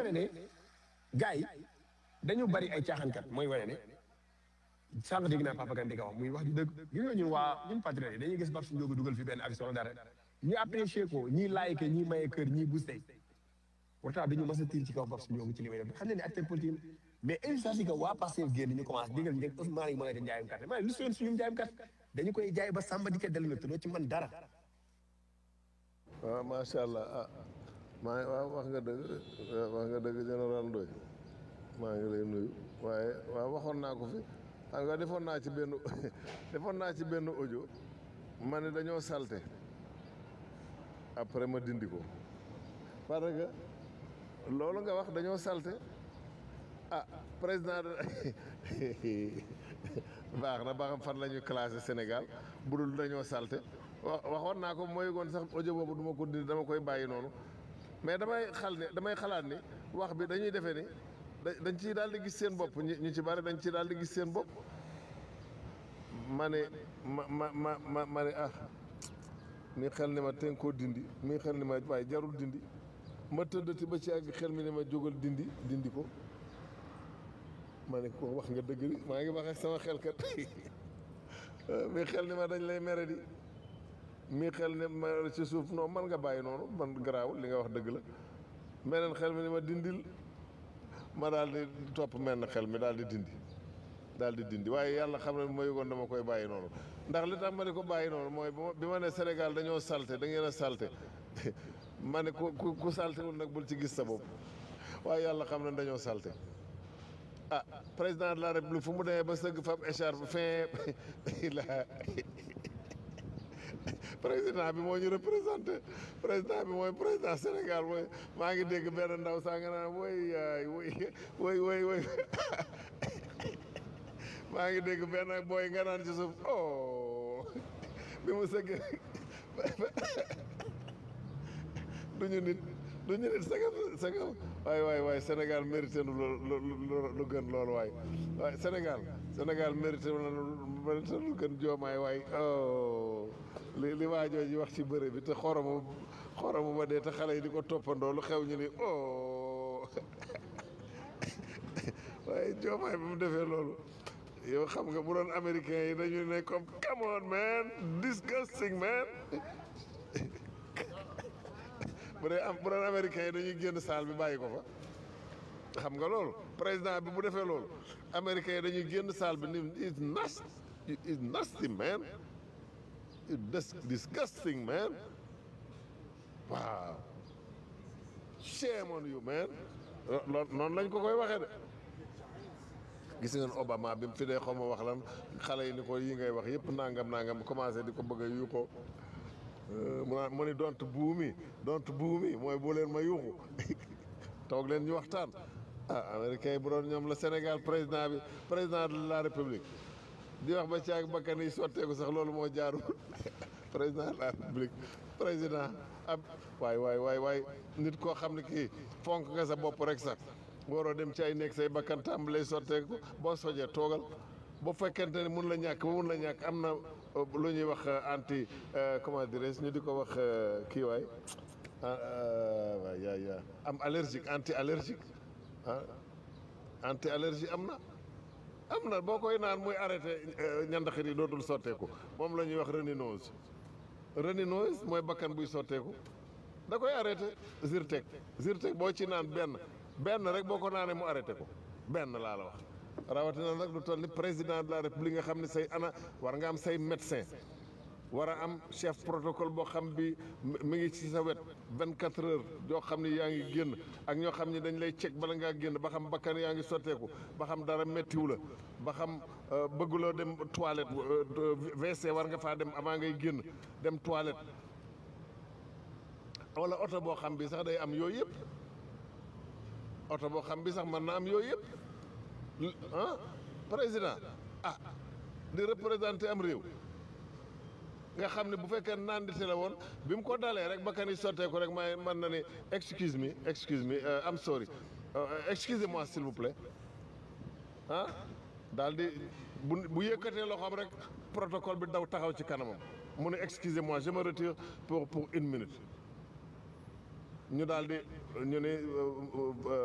wane ne gars yi dañu bari ay caaxaankat mooy wane ne sànq dégg naa Papa Kane di ko wax muy wax ju dëgg gis nga ñun waa ñun patriotes yi dañuy gis Babs Ndiogu dugal fi benn action dara ñu apprécier ko ñii like ñii maye kër ñii boosté pourtant dañu mas a tiir ci kaw Babs Ndiogu ci li may def xam ne ne acteur politique mais instant que waa Pastef génn ñu commencé digal ñu nekk Ousmane yi mën a def njaayum carte ma lu seen suñu njaayum carte dañu koy jaay ba sàmba di ca dellu na te doo ci mën dara waaw macha allah ah maa ngi waaw wax nga dëgg wax nga dëgg général Ndoye maa ngi lay nuyu waaye waaw waxoon naa ko fi xam nga defoon naa ci benn defoon naa ci benn audio ma ne dañoo salte après ma dindi ko parce que loolu nga wax dañoo salte ah président de baax na ba xam fan la ñuy classé Sénégal bu dul dañoo salte wa waxoon naa ko mooy goon sax audio boobu du ma ko dindi dama koy bàyyi noonu mais damay xal ne damay xalaat ni wax bi dañuy defee ni da- dañ ciy daal di gis seen bopp ñi ñu ci bari dañ ciy daal di gis seen bopp ma ne ma ma ma ma ma ne ah mi xel ni ma ten koo dindi mi xel ni ma waaye jarul dindi ma tëddati ba ci àgg xel mi ne ma jógal dindi dindi ko ma ne ko wax nga dëgg di maa ngi wax ak sama xel kat mi xel ni ma dañ lay mere di mi xel ne ma ci suuf non man nga bàyyi noonu man garaawul li nga wax dëgg la meneen xel mi ni ma dindil ma daal di topp menn xel mi daal di dindi daal di dindi waaye yàlla xam ne ma yëgoon dama koy bàyyi noonu ndax li tax ma ne ko bàyyi noonu mooy bi ma- bi ma ne Sénégal dañoo salte da ngeen a salte ma ne ku ku ku saltewul nag bul ci gis sa bopp waaye yàlla xam ne dañoo salte ah président de la république fu mu demee ba sëgg fab écharpe fin la président bi moo ñu représenté président bi mooy président Sénégal mooy maa ngi dégg benn ndaw saa nga naan woy yaay woy woy woy woy maa ngi dégg benn booy nga naan ci suuf oh bi mu sëgg du ñu nit du ñu nit sagam sagam waay waay waay Sénégal mérité nu lu lu lu gën loolu waay waay Sénégal Sénégal mérité na lu mérité lu gën joomaay waay oh li li waajoo ji wax ci bëre bi te xoromu xoromu ba dee te xale yi di ko toppandoo lu xew ñu ni oh waaye joomaay bi mu defee loolu yow xam nga bu doon américain yi dañu ne comme come on man disgusting man bu dee am bu doon américain yi dañuy génn salle bi bàyyi ko fa xam nga loolu président bi bu defee loolu américain yi dañuy génn salle bi ni is nasty is nasty man is dis- disgusting man waaw shame on you man loolu noonu lañ ko koy waxee de gis ngeen Obama bi mu fi dee xaw ma wax lan xale yi ni ko yi ngay wax yëpp nangam nangam commencé di ko bëgg a yuuxoo mu naan mu ni dont buumi dont buumi mooy bu leen ma yuuxu toog leen ñu waxtaan ah américain yi bu doon ñoom la Sénégal président bi président de la république di wax ba caag bakkan yi sotteeku sax loolu moo jaarul président de la république président ab waay waay waay waay nit koo xam ne kii fonk nga sa bopp rek sax waroo dem ci ay nekk say bakkan tàmbalee sotteeku boo sojee toogal bu fekkente ne mun la ñàkk ba mun la ñàkk am na euh, lu ñuy wax euh, anti euh, comment dirais ñu di ko wax euh, kii waay ah euh, waay yaa yaa am allergique anti allergique ah anti allergie am na am na boo koy naan muy arrêté ñandaxit yi dootul sotteeku moom la ñuy wax reninose reninose mooy bakkan buy sotteeku da koy arrêté Zyrtec Zyrtec boo ci naan benn benn rek boo ko naanee mu arrêté ko benn laa la wax rawatina nag lu toll ni président de la république nga xam ne say ana war nga am say médecin war a am chef protocole boo xam bi mi ngi ci sa wet vingt quatre heures yoo xam ne yaa ngi génn ak ñoo xam ne dañ lay cek bala ngaa génn ba xam bakkan yaa ngi sotteeku ba xam dara méttiwu la ba xam euh, bëgguloo dem toilette euh, WC war nga faa dem avant ngay génn dem toilette wala oto boo xam bi sax day am yooyu yëpp oto boo xam bi sax mën na am yooyu yëpp ah président ah di représenté am réew nga xam ne bu fekkee naan dite la woon bi mu ko dalee rek bakkan yi sottee ko rek may mën na ne excuse me excuse me uh, I'm sorry uh, excusez-moi s'il vous plaît ah daal di bu bu yëkkatee loxoom rek protocole bi daw taxaw ci kanamam mu ne excusez-moi je me retire pour pour une minute ñu daal di ñu ne